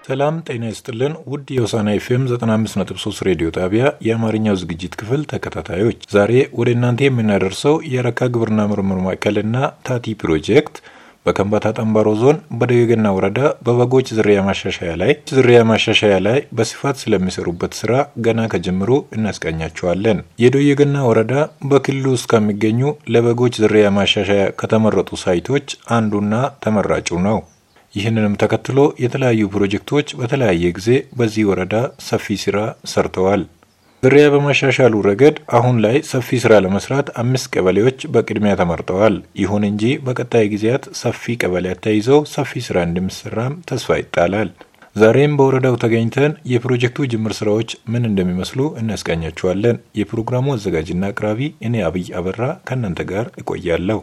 ሰላም ጤና ይስጥልን ውድ የሆሳና ኤፍኤም 95.3 ሬዲዮ ጣቢያ የአማርኛው ዝግጅት ክፍል ተከታታዮች ዛሬ ወደ እናንተ የምናደርሰው የረካ ግብርና ምርምር ማዕከልና ታቲ ፕሮጀክት በከምባታ ጠንባሮ ዞን በደገና ወረዳ በበጎች ዝርያ ማሻሻያ ላይ ዝርያ ማሻሻያ ላይ በስፋት ስለሚሰሩበት ስራ ገና ከጀምሮ እናስቃኛቸዋለን። የደገና ወረዳ በክልሉ ውስጥ ከሚገኙ ለበጎች ዝርያ ማሻሻያ ከተመረጡ ሳይቶች አንዱና ተመራጩ ነው። ይህንንም ተከትሎ የተለያዩ ፕሮጀክቶች በተለያየ ጊዜ በዚህ ወረዳ ሰፊ ስራ ሰርተዋል። ዝርያ በማሻሻሉ ረገድ አሁን ላይ ሰፊ ስራ ለመስራት አምስት ቀበሌዎች በቅድሚያ ተመርጠዋል። ይሁን እንጂ በቀጣይ ጊዜያት ሰፊ ቀበሌያት ተይዘው ሰፊ ስራ እንደሚሰራም ተስፋ ይጣላል። ዛሬም በወረዳው ተገኝተን የፕሮጀክቱ ጅምር ስራዎች ምን እንደሚመስሉ እናስቃኛችኋለን። የፕሮግራሙ አዘጋጅና አቅራቢ እኔ አብይ አበራ ከእናንተ ጋር እቆያለሁ።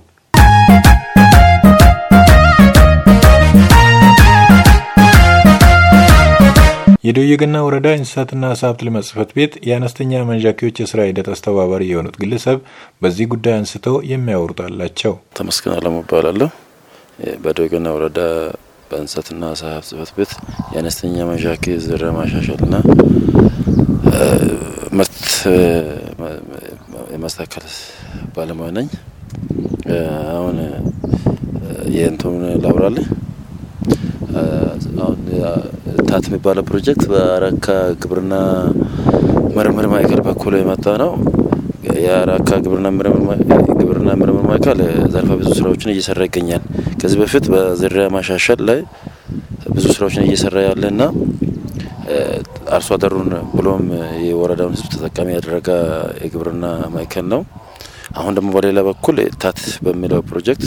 የደየገና ወረዳ እንስሳትና ዓሳ ሀብት ልማት ጽሕፈት ቤት የአነስተኛ መንዣኪዎች የስራ ሂደት አስተባባሪ የሆኑት ግለሰብ በዚህ ጉዳይ አንስተው የሚያወሩት አላቸው። ተመስገን አለሙ እባላለሁ። በደየገና ወረዳ በእንስሳትና ዓሳ ሀብት ጽሕፈት ቤት የአነስተኛ መንዣኪ ዝርያ ማሻሻልና ምርት የማስተካከል ባለሙያ ነኝ። አሁን የእንትኑን ላውራልህ አሁን ታት የሚባለው ፕሮጀክት በአረካ ግብርና ምርምር ማዕከል በኩል የመጣ ነው። የአረካ ግብርና ምርምር ማዕከል ዘርፈ ብዙ ስራዎችን እየሰራ ይገኛል። ከዚህ በፊት በዝርያ ማሻሻል ላይ ብዙ ስራዎችን እየሰራ ያለና አርሶ አደሩን ብሎም የወረዳውን ሕዝብ ተጠቃሚ ያደረገ የግብርና ማዕከል ነው። አሁን ደግሞ በሌላ በኩል ታት በሚለው ፕሮጀክት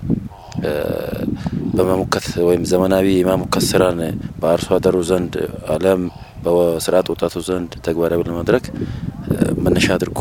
በመሙከት ወይም ዘመናዊ የማሙከት ስራን በአርሶ አደሩ ዘንድ አለም በስርዓት ወጣቱ ዘንድ ተግባራዊ ለማድረግ መነሻ አድርጎ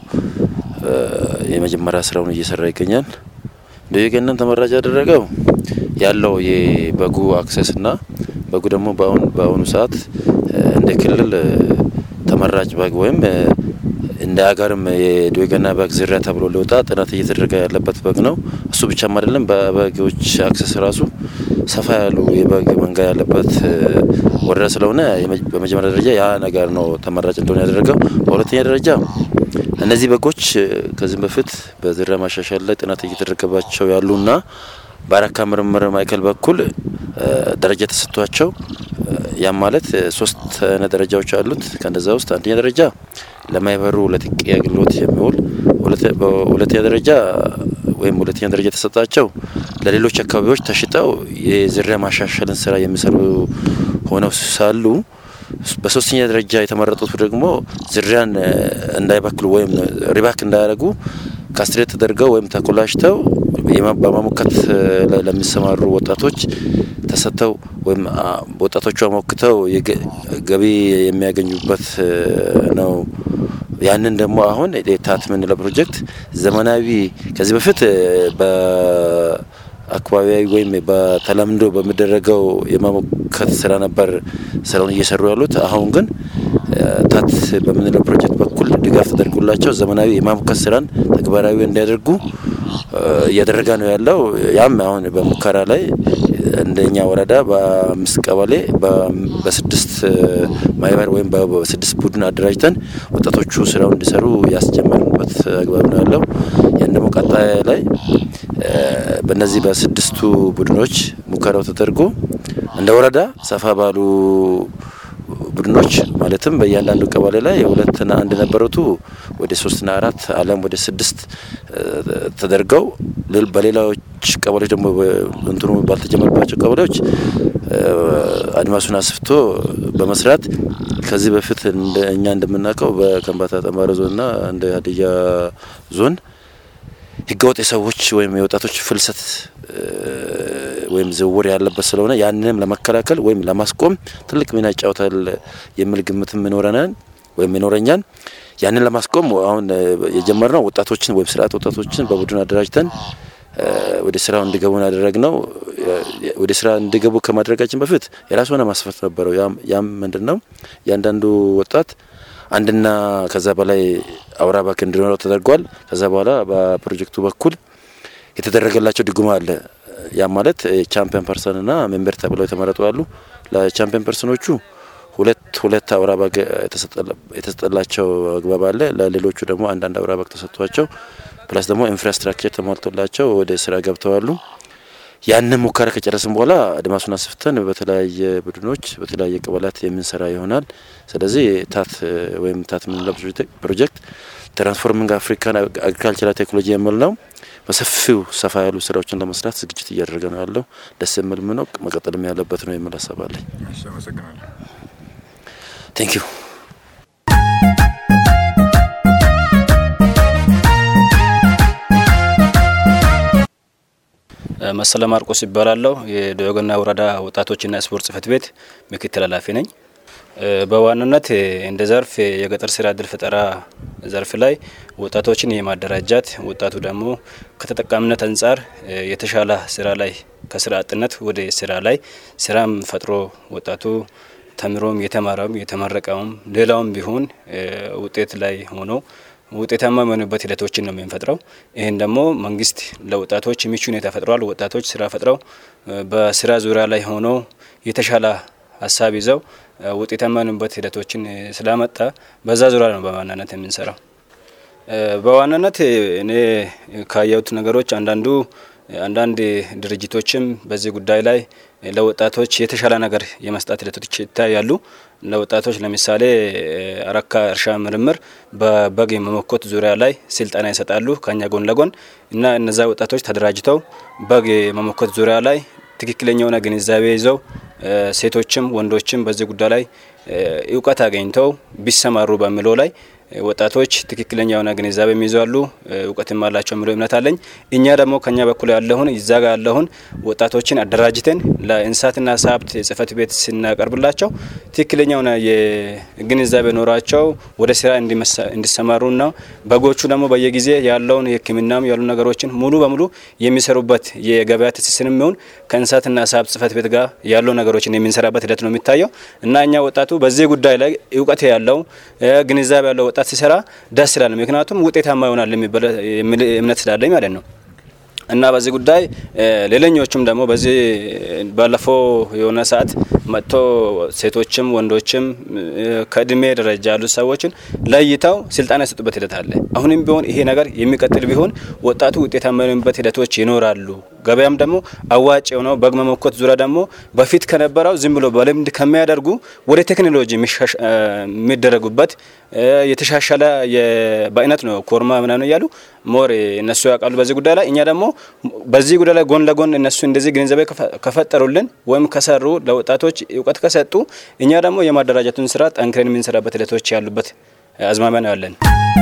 የመጀመሪያ ስራውን እየሰራ ይገኛል። ደየገናን ተመራጭ ያደረገው ያለው የበጉ አክሰስ እና በጉ ደግሞ በአሁኑ ሰዓት እንደ ክልል ተመራጭ በግ ወይም እንደ ሀገርም የደየገና በግ ዝርያ ተብሎ ሊወጣ ጥናት እየተደረገ ያለበት በግ ነው። እሱ ብቻም አይደለም። በበጎች አክሰስ ራሱ ሰፋ ያሉ የበግ መንጋ ያለበት ወረዳ ስለሆነ በመጀመሪያ ደረጃ ያ ነገር ነው ተመራጭ እንደሆነ ያደረገው። በሁለተኛ ደረጃ እነዚህ በጎች ከዚህም በፊት በዝርያ ማሻሻል ላይ ጥናት እየተደረገባቸው ያሉና በአረካ ምርምር ማዕከል በኩል ደረጃ ተሰጥቷቸው ያም ማለት ሶስት አይነት ደረጃዎች አሉት። ከነዛ ውስጥ አንደኛ ደረጃ ለማህበሩ ለጥቂ አገልግሎት የሚውል ሁለተኛ ደረጃ ወይም ሁለተኛ ደረጃ የተሰጣቸው ለሌሎች አካባቢዎች ተሽጠው የዝርያ ማሻሻልን ስራ የሚሰሩ ሆነው ሳሉ በሶስተኛ ደረጃ የተመረጡት ደግሞ ዝርያን እንዳይበክሉ ወይም ሪባክ እንዳያደርጉ ካስትሬት ተደርገው ወይም ተኮላሽተው በማሞከት ለሚሰማሩ ወጣቶች ተሰጥተው ወይም ወጣቶቹ አሞክተው ገቢ የሚያገኙበት ነው። ያንን ደግሞ አሁን ታት የምንለው ፕሮጀክት ዘመናዊ ከዚህ በፊት በአካባቢያዊ ወይም በተለምዶ በሚደረገው የማሞከት ስራ ነበር ስራውን እየሰሩ ያሉት። አሁን ግን ታት በምንለው ፕሮጀክት በኩል ድጋፍ ተደርጎላቸው ዘመናዊ የማሞከት ስራን ተግባራዊ እንዲያደርጉ እያደረገ ነው ያለው። ያም አሁን በሙከራ ላይ እንደኛ ወረዳ በአምስት ቀበሌ በስድስት ማህበር ወይም በስድስት ቡድን አደራጅተን ወጣቶቹ ስራው እንዲሰሩ ያስጀመርንበት አግባብ ነው ያለው። ይህን ደግሞ ቀጣይ ላይ በእነዚህ በስድስቱ ቡድኖች ሙከራው ተደርጎ እንደ ወረዳ ሰፋ ባሉ ቡድኖች ማለትም በእያንዳንዱ ቀበሌ ላይ ሁለትና አንድ ነበሩቱ ወደ ሶስትና አራት አለም ወደ ስድስት ተደርገው በሌላዎች ቀበሌዎች ደግሞ እንትኑ ባልተጀመረባቸው ቀበሌዎች አድማሱን አስፍቶ በመስራት ከዚህ በፊት እኛ እንደምናውቀው በከምባታ ጠንባሮ ዞንና እንደ ሀዲያ ዞን ህገወጥ የሰዎች ወይም የወጣቶች ፍልሰት ወይም ዝውውር ያለበት ስለሆነ ያንንም ለመከላከል ወይም ለማስቆም ትልቅ ሚና ይጫወታል የሚል ግምትም ይኖረናል ወይም ይኖረኛል። ያንን ለማስቆም አሁን የጀመርነው ወጣቶችን ወይም ስርዓት ወጣቶችን በቡድን አደራጅተን ወደ ስራው እንዲገቡ ያደረግ ነው። ወደ ስራ እንዲገቡ ከማድረጋችን በፊት የራሱ ሆነ ማስፈት ነበረው። ያም ምንድን ነው እያንዳንዱ ወጣት አንድና ከዛ በላይ አውራ ባንክ እንዲኖረው ተደርጓል። ከዛ በኋላ በፕሮጀክቱ በኩል የተደረገላቸው ድጎማ አለ። ያ ማለት ቻምፒየን ፐርሰንና ሜምበር ተብለው የተመረጡ አሉ። ለቻምፒየን ፐርሰኖቹ ሁለት ሁለት አውራ በግ የተሰጠላቸው አግባብ አለ። ለሌሎቹ ደግሞ አንዳንድ አውራ በግ ተሰጥቷቸው ፕላስ ደግሞ ኢንፍራስትራክቸር ተሟልቶላቸው ወደ ስራ ገብተዋሉ። ያንን ሙከራ ከጨረስን በኋላ አድማሱን አስፍተን በተለያየ ቡድኖች በተለያየ ቀበላት የምንሰራ ይሆናል። ስለዚህ ታት ወይም ታት የምንለው ፕሮጀክት ትራንስፎርሚንግ አፍሪካን አግሪካልቸራል ቴክኖሎጂ የሚል ነው። በሰፊው ሰፋ ያሉ ስራዎችን ለመስራት ዝግጅት እያደረገ ነው ያለው። ደስ የሚል ነው፣ መቀጠልም ያለበት ነው የሚል ሀሳብ አለኝ። ቴንክ ዩ መሰለ ማርቆስ ይባላለሁ። የዶዮገና ወረዳ ወጣቶችና ስፖርት ጽህፈት ቤት ምክትል ኃላፊ ነኝ። በዋናነት እንደ ዘርፍ የገጠር ስራ እድል ፈጠራ ዘርፍ ላይ ወጣቶችን የማደራጃት ወጣቱ ደግሞ ከተጠቃሚነት አንጻር የተሻለ ስራ ላይ ከስራ አጥነት ወደ ስራ ላይ ስራም ፈጥሮ ወጣቱ ተምሮም የተማረውም የተመረቀውም ሌላውም ቢሆን ውጤት ላይ ሆኖ ውጤታማ የሚሆኑበት ሂደቶችን ነው የምንፈጥረው። ይህን ደግሞ መንግስት ለወጣቶች ምቹ ሁኔታ ፈጥሯል። ወጣቶች ስራ ፈጥረው በስራ ዙሪያ ላይ ሆነው የተሻለ ሀሳብ ይዘው ውጤታማ የሚሆኑበት ሂደቶችን ስላመጣ በዛ ዙሪያ ነው በዋናነት የምንሰራው። በዋናነት እኔ ካየሁት ነገሮች አንዳንዱ አንዳንድ ድርጅቶችም በዚህ ጉዳይ ላይ ለወጣቶች የተሻለ ነገር የመስጣት ሂደቶች ይታያሉ። ለወጣቶች ለምሳሌ አረካ እርሻ ምርምር በበግ መመኮት ዙሪያ ላይ ስልጠና ይሰጣሉ ከኛ ጎን ለጎን እና እነዛ ወጣቶች ተደራጅተው በግ መመኮት ዙሪያ ላይ ትክክለኛ የሆነ ግንዛቤ ይዘው ሴቶችም ወንዶችም በዚህ ጉዳይ ላይ እውቀት አገኝተው ቢሰማሩ በሚለው ላይ ወጣቶች ትክክለኛ የሆነ ግንዛቤ የሚይዛሉ እውቀትም አላቸው የሚለው እምነት አለኝ። እኛ ደግሞ ከኛ በኩል ያለሁን እዛ ጋር ያለሁን ወጣቶችን አደራጅተን ለእንስሳትና ዓሳ ሀብት ጽሕፈት ቤት ስናቀርብላቸው ትክክለኛ የሆነ የግንዛቤ ኖሯቸው ወደ ስራ እንዲሰማሩና በጎቹ ደግሞ በየጊዜ ያለውን የሕክምናም ያሉ ነገሮችን ሙሉ በሙሉ የሚሰሩበት የገበያ ትስስር የሚሆን ከእንስሳትና ዓሳ ሀብት ጽሕፈት ቤት ጋር ያለው ነገሮችን የምንሰራበት ሂደት ነው የሚታየው እና እኛ ወጣቱ በዚህ ጉዳይ ላይ እውቀት ያለው ግንዛቤ ያለው ወጣት ሲሰራ ደስ ይላል። ምክንያቱም ውጤታማ ይሆናል የሚል እምነት ስላለኝ ማለት ነው። እና በዚህ ጉዳይ ሌላኞቹም ደግሞ በዚህ ባለፈው የሆነ ሰዓት መጥቶ ሴቶችም ወንዶችም ከእድሜ ደረጃ ያሉት ሰዎችን ለይተው ስልጠና የሰጡበት ሂደት አለ። አሁንም ቢሆን ይሄ ነገር የሚቀጥል ቢሆን ወጣቱ ውጤታማ የሚሆንበት ሂደቶች ይኖራሉ። ገበያም ደግሞ አዋጭ የሆነው በግ መመኮት ዙሪያ ደግሞ በፊት ከነበረው ዝም ብሎ በልምድ ከሚያደርጉ ወደ ቴክኖሎጂ የሚደረጉበት የተሻሻለ በአይነት ነው ኮርማ ምናምን እያሉ ሞር እነሱ ያውቃሉ በዚህ ጉዳይ ላይ። እኛ ደግሞ በዚህ ጉዳይ ላይ ጎን ለጎን እነሱ እንደዚህ ግንዛቤ ከፈጠሩልን ወይም ከሰሩ ለወጣቶች እውቀት ከሰጡ እኛ ደግሞ የማደራጀቱን ስራ ጠንክረን የምንሰራበት ሂደቶች ያሉበት አዝማሚያ ነው ያለን።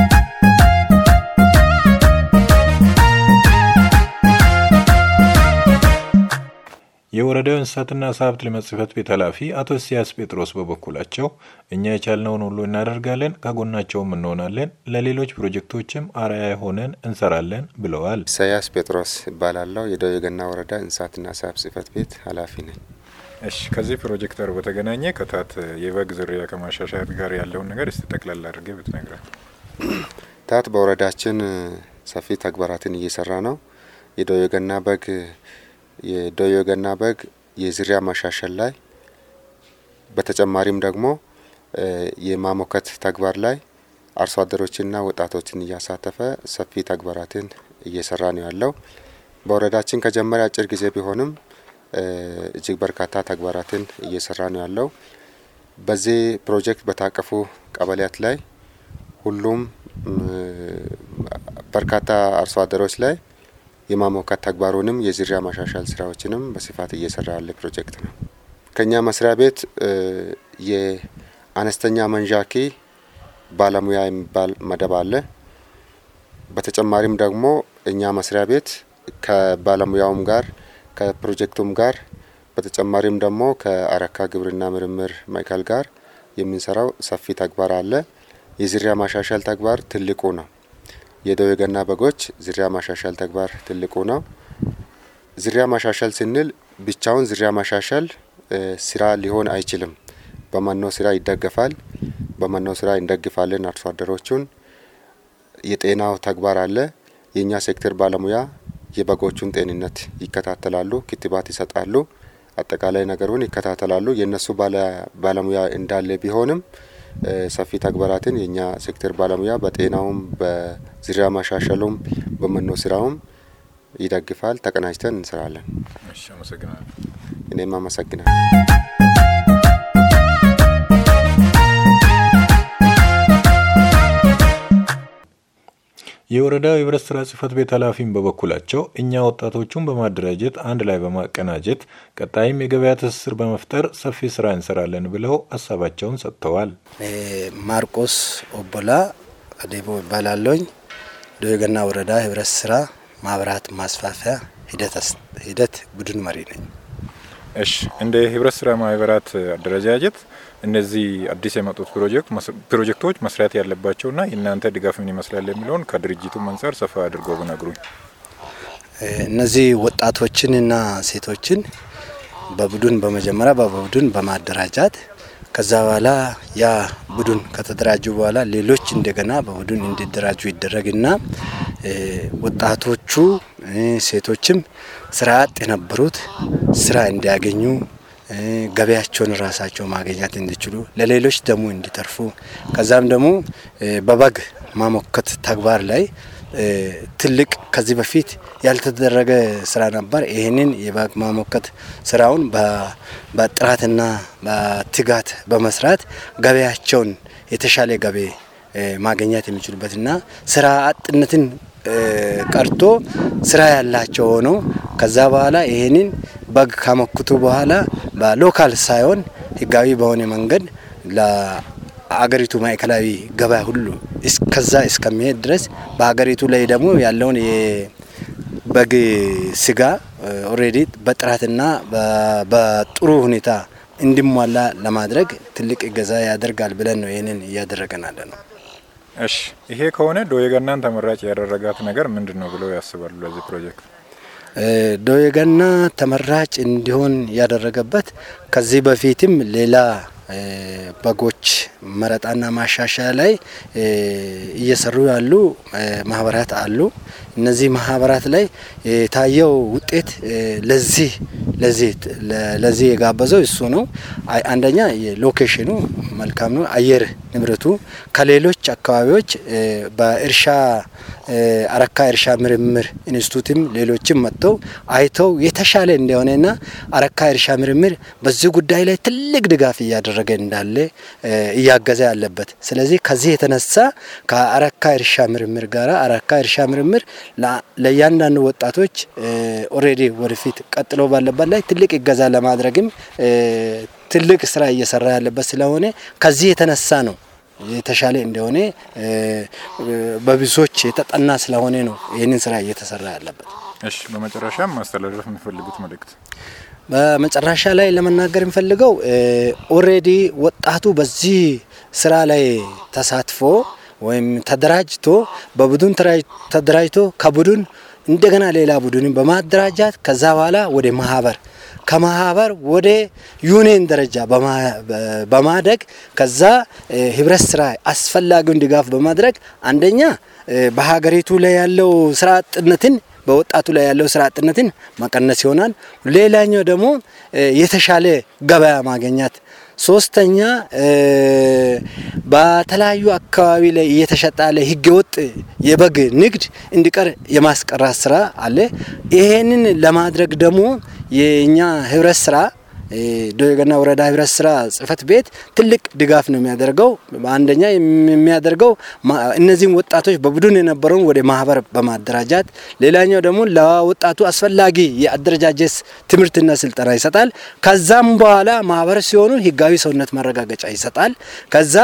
የወረዳው እንስሳትና ዓሳ ሀብት ልማት ጽሕፈት ቤት ኃላፊ አቶ እስያስ ጴጥሮስ በበኩላቸው እኛ የቻልነውን ሁሉ እናደርጋለን፣ ከጎናቸውም እንሆናለን፣ ለሌሎች ፕሮጀክቶችም አርአያ ሆነን እንሰራለን ብለዋል። ኢሳያስ ጴጥሮስ እባላለሁ። የደቡብ ገና ወረዳ እንስሳትና ዓሳ ሀብት ጽሕፈት ቤት ኃላፊ ነኝ። እሺ፣ ከዚህ ፕሮጀክት ጋር በተገናኘ ከታት የበግ ዝርያ ከማሻሻያት ጋር ያለውን ነገር እስቲ ጠቅላላ አድርጌ ብትነግረን። ታት በወረዳችን ሰፊ ተግባራትን እየሰራ ነው። የደቡብ ገና በግ የዶዮ ገና በግ የዝርያ ማሻሻል ላይ በተጨማሪም ደግሞ የማሞከት ተግባር ላይ አርሶ አደሮችና ወጣቶችን እያሳተፈ ሰፊ ተግባራትን እየሰራ ነው ያለው። በወረዳችን ከጀመረ አጭር ጊዜ ቢሆንም እጅግ በርካታ ተግባራትን እየሰራ ነው ያለው። በዚህ ፕሮጀክት በታቀፉ ቀበሌያት ላይ ሁሉም በርካታ አርሶ አደሮች ላይ የማሞካት ተግባሩንም የዝርያ ማሻሻል ስራዎችንም በስፋት እየሰራ ያለ ፕሮጀክት ነው። ከኛ መስሪያ ቤት የአነስተኛ መንዣኪ ባለሙያ የሚባል መደብ አለ። በተጨማሪም ደግሞ እኛ መስሪያ ቤት ከባለሙያውም ጋር ከፕሮጀክቱም ጋር በተጨማሪም ደግሞ ከአረካ ግብርና ምርምር ማዕከል ጋር የምንሰራው ሰፊ ተግባር አለ። የዝርያ ማሻሻል ተግባር ትልቁ ነው። የደዌ ገና በጎች ዝርያ ማሻሻል ተግባር ትልቁ ነው። ዝርያ ማሻሻል ስንል ብቻውን ዝርያ ማሻሻል ስራ ሊሆን አይችልም። በመኖ ስራ ይደገፋል። በመኖ ስራ እንደግፋለን አርሶ አደሮቹን። የጤናው ተግባር አለ። የእኛ ሴክተር ባለሙያ የበጎቹን ጤንነት ይከታተላሉ፣ ክትባት ይሰጣሉ፣ አጠቃላይ ነገሩን ይከታተላሉ። የእነሱ ባለሙያ እንዳለ ቢሆንም ሰፊ ተግባራትን የእኛ ሴክተር ባለሙያ በጤናውም በዝርያ ማሻሸሉም በመኖ ስራውም ይደግፋል። ተቀናጅተን እንሰራለን። እኔም አመሰግናለሁ። የወረዳው የህብረት ስራ ጽህፈት ቤት ኃላፊም በበኩላቸው እኛ ወጣቶቹን በማደራጀት አንድ ላይ በማቀናጀት ቀጣይም የገበያ ትስስር በመፍጠር ሰፊ ስራ እንሰራለን ብለው ሀሳባቸውን ሰጥተዋል። ማርቆስ ኦቦላ አዴቦ ይባላለኝ። ዶየገና ወረዳ ህብረት ስራ ማህበራት ማስፋፊያ ሂደት ቡድን መሪ ነኝ። እሺ፣ እንደ ህብረት ስራ ማህበራት አደረጃጀት እነዚህ አዲስ የመጡት ፕሮጀክቶች መስራት ያለባቸውና የእናንተ ድጋፍ ምን ይመስላል የሚለውን ከድርጅቱ አንጻር ሰፋ አድርገው ብነግሩኝ። እነዚህ ወጣቶችንና ሴቶችን በቡድን በመጀመሪያ በቡድን በማደራጃት ከዛ በኋላ ያ ቡድን ከተደራጁ በኋላ ሌሎች እንደገና በቡድን እንዲደራጁ ይደረግና ወጣቶቹ ሴቶችም ስራ አጥ የነበሩት ስራ እንዲያገኙ ገበያቸውን ራሳቸው ማግኘት እንዲችሉ ለሌሎች ደግሞ እንዲተርፉ ከዛም ደግሞ በበግ ማሞከት ተግባር ላይ ትልቅ ከዚህ በፊት ያልተደረገ ስራ ነበር። ይህንን የበግ ማሞከት ስራውን በጥራትና በትጋት በመስራት ገበያቸውን የተሻለ ገቢ ማግኘት የሚችሉበትና ስራ አጥነትን ቀርቶ ስራ ያላቸው ሆነው ከዛ በኋላ ይህንን በግ ካመክቱ በኋላ በሎካል ሳይሆን ህጋዊ በሆነ መንገድ ለአገሪቱ ማዕከላዊ ገበያ ሁሉ እስከዛ እስከሚሄድ ድረስ በሀገሪቱ ላይ ደግሞ ያለውን የበግ ስጋ ኦልሬዲ በጥራትና በጥሩ ሁኔታ እንዲሟላ ለማድረግ ትልቅ እገዛ ያደርጋል ብለን ነው ይህንን እያደረገን ያለ ነው። እሺ፣ ይሄ ከሆነ ዶየገናን ተመራጭ ያደረጋት ነገር ምንድን ነው ብለው ያስባሉ? ለዚህ ፕሮጀክት ዶየገና ተመራጭ እንዲሆን ያደረገበት ከዚህ በፊትም ሌላ በጎች መረጣና ማሻሻያ ላይ እየሰሩ ያሉ ማህበራት አሉ። እነዚህ ማህበራት ላይ የታየው ውጤት ለዚህ ለዚህ ለዚህ የጋበዘው እሱ ነው። አንደኛ የሎኬሽኑ መልካም ነው። አየር ንብረቱ ከሌሎች አካባቢዎች በእርሻ አረካ እርሻ ምርምር ኢንስቲቱትም ሌሎችም መጥተው አይተው የተሻለ እንደሆነና አረካ እርሻ ምርምር በዚህ ጉዳይ ላይ ትልቅ ድጋፍ እያደረገ እንዳለ እያገዘ ያለበት። ስለዚህ ከዚህ የተነሳ ከአረካ እርሻ ምርምር ጋር አረካ እርሻ ምርምር ለእያንዳንዱ ወጣቶች ኦልሬዲ ወደፊት ቀጥሎ ባለበት ላይ ትልቅ ይገዛ ለማድረግም ትልቅ ስራ እየሰራ ያለበት ስለሆነ ከዚህ የተነሳ ነው የተሻለ እንደሆነ በብዙዎች የተጠና ስለሆነ ነው ይህንን ስራ እየተሰራ ያለበት። እሺ፣ በመጨረሻም ማስተላለፍ የሚፈልጉት መልእክት? በመጨረሻ ላይ ለመናገር የሚፈልገው ኦልሬዲ ወጣቱ በዚህ ስራ ላይ ተሳትፎ ወይም ተደራጅቶ በቡድን ተደራጅቶ ከቡድን እንደገና ሌላ ቡድንን በማደራጃት ከዛ በኋላ ወደ ማህበር ከማህበር ወደ ዩኒየን ደረጃ በማደግ ከዛ ህብረት ስራ አስፈላጊውን ድጋፍ በማድረግ አንደኛ በሀገሪቱ ላይ ያለው ስራ አጥነትን በወጣቱ ላይ ያለው ስራ አጥነትን መቀነስ ይሆናል። ሌላኛው ደግሞ የተሻለ ገበያ ማግኘት ሶስተኛ በተለያዩ አካባቢ ላይ እየተሸጠ ያለ ህገወጥ የበግ ንግድ እንዲቀር የማስቀራት ስራ አለ። ይሄንን ለማድረግ ደግሞ የእኛ ህብረት ስራ ዶየገና ወረዳ ህብረት ስራ ጽህፈት ቤት ትልቅ ድጋፍ ነው የሚያደርገው። አንደኛ የሚያደርገው እነዚህም ወጣቶች በቡድን የነበረውን ወደ ማህበር በማደራጃት፣ ሌላኛው ደግሞ ለወጣቱ አስፈላጊ የአደረጃጀት ትምህርትና ስልጠና ይሰጣል። ከዛም በኋላ ማህበር ሲሆኑ ህጋዊ ሰውነት ማረጋገጫ ይሰጣል። ከዛ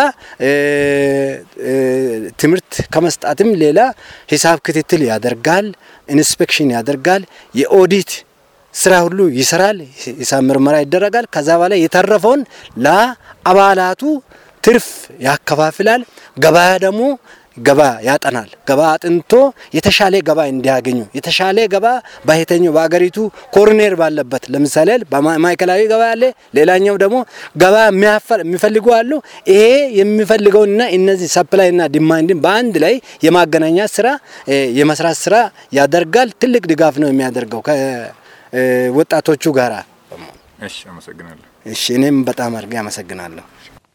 ትምህርት ከመስጣትም ሌላ ሂሳብ ክትትል ያደርጋል፣ ኢንስፔክሽን ያደርጋል፣ የኦዲት ስራ ሁሉ ይሰራል። ሂሳብ ምርመራ ይደረጋል። ከዛ በኋላ የተረፈውን ለአባላቱ ትርፍ ያከፋፍላል። ገበያ ደግሞ ገባ ያጠናል። ገባ አጥንቶ የተሻለ ገባ እንዲያገኙ የተሻለ ገባ በየትኛው በሀገሪቱ ኮርኔር ባለበት ለምሳሌ በማዕከላዊ ገባ ያለ፣ ሌላኛው ደግሞ ገባ የሚፈልጉ አሉ። ይሄ የሚፈልገውና እነዚህ ሰፕላይና ዲማንድን በአንድ ላይ የማገናኛት ስራ የመስራት ስራ ያደርጋል። ትልቅ ድጋፍ ነው የሚያደርገው ከወጣቶቹ ጋራ። እሺ፣ አመሰግናለሁ። እሺ፣ እኔም በጣም አድርጌ አመሰግናለሁ።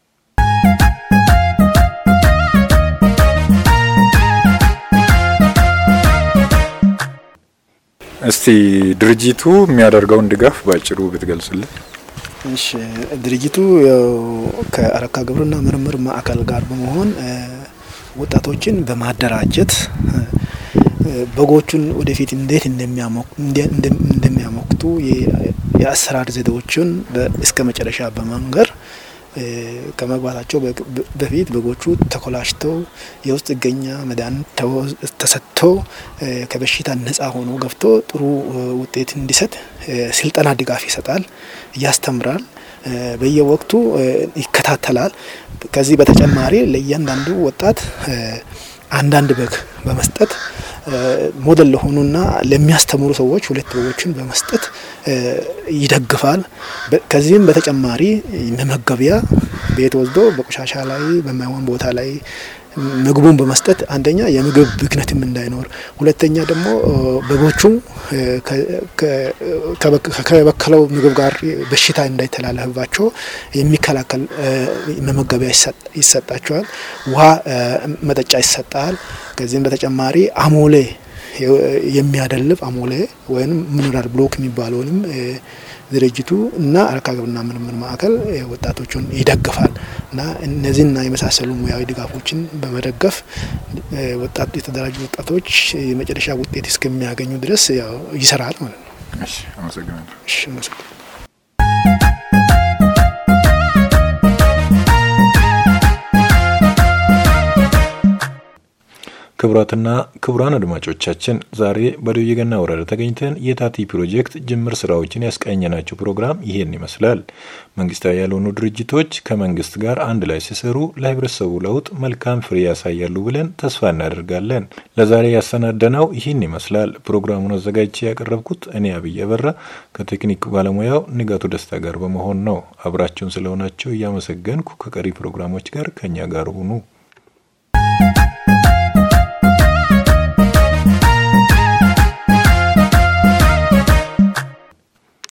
እስቲ ድርጅቱ የሚያደርገውን ድጋፍ ባጭሩ ብትገልጽልን። እሺ ድርጅቱ ከአረካ ግብርና ምርምር ማዕከል ጋር በመሆን ወጣቶችን በማደራጀት በጎቹን ወደፊት እንዴት እንደሚያሞክቱ የአሰራር ዘዴዎችን እስከ መጨረሻ በመንገር ከመግባታቸው በፊት በጎቹ ተኮላሽተው የውስጥ ጥገኛ መድኃኒት ተሰጥቶ ከበሽታ ነጻ ሆኖ ገብቶ ጥሩ ውጤት እንዲሰጥ ስልጠና ድጋፍ ይሰጣል፣ ያስተምራል፣ በየወቅቱ ይከታተላል። ከዚህ በተጨማሪ ለእያንዳንዱ ወጣት አንዳንድ በግ በመስጠት ሞዴል ለሆኑና ለሚያስተምሩ ሰዎች ሁለት በጎችን በመስጠት ይደግፋል። ከዚህም በተጨማሪ መመገቢያ ቤት ወስዶ በቆሻሻ ላይ በማይሆን ቦታ ላይ ምግቡን በመስጠት አንደኛ የምግብ ብክነትም እንዳይኖር፣ ሁለተኛ ደግሞ በጎቹ ከበከለው ምግብ ጋር በሽታ እንዳይተላለፍባቸው የሚከላከል መመገቢያ ይሰጣቸዋል። ውሃ መጠጫ ይሰጣል። ከዚህም በተጨማሪ አሞሌ የሚያደልብ አሞሌ ወይም ሚኒራል ብሎክ የሚባለውንም ድርጅቱ እና አረካ ግብርና ምርምር ማዕከል ወጣቶቹን ይደግፋል እና እነዚህና የመሳሰሉ ሙያዊ ድጋፎችን በመደገፍ ወጣት የተደራጁ ወጣቶች የመጨረሻ ውጤት እስከሚያገኙ ድረስ ይሰራል ማለት ነው። እሺ፣ አመሰግናለሁ። እሺ፣ አመሰግናለሁ። ክቡራትና ክቡራን አድማጮቻችን ዛሬ በዶዬ ገና ወረዳ ተገኝተን የታቲ ፕሮጀክት ጅምር ስራዎችን ያስቃኘናቸው ፕሮግራም ይሄን ይመስላል። መንግስታዊ ያልሆኑ ድርጅቶች ከመንግስት ጋር አንድ ላይ ሲሰሩ ለህብረተሰቡ ለውጥ መልካም ፍሬ ያሳያሉ ብለን ተስፋ እናደርጋለን። ለዛሬ ያሰናደነው ይህን ይመስላል። ፕሮግራሙን አዘጋጅቼ ያቀረብኩት እኔ አብይ አበራ ከቴክኒክ ባለሙያው ንጋቱ ደስታ ጋር በመሆን ነው። አብራችሁን ስለሆናቸው እያመሰገንኩ ከቀሪ ፕሮግራሞች ጋር ከኛ ጋር ሁኑ።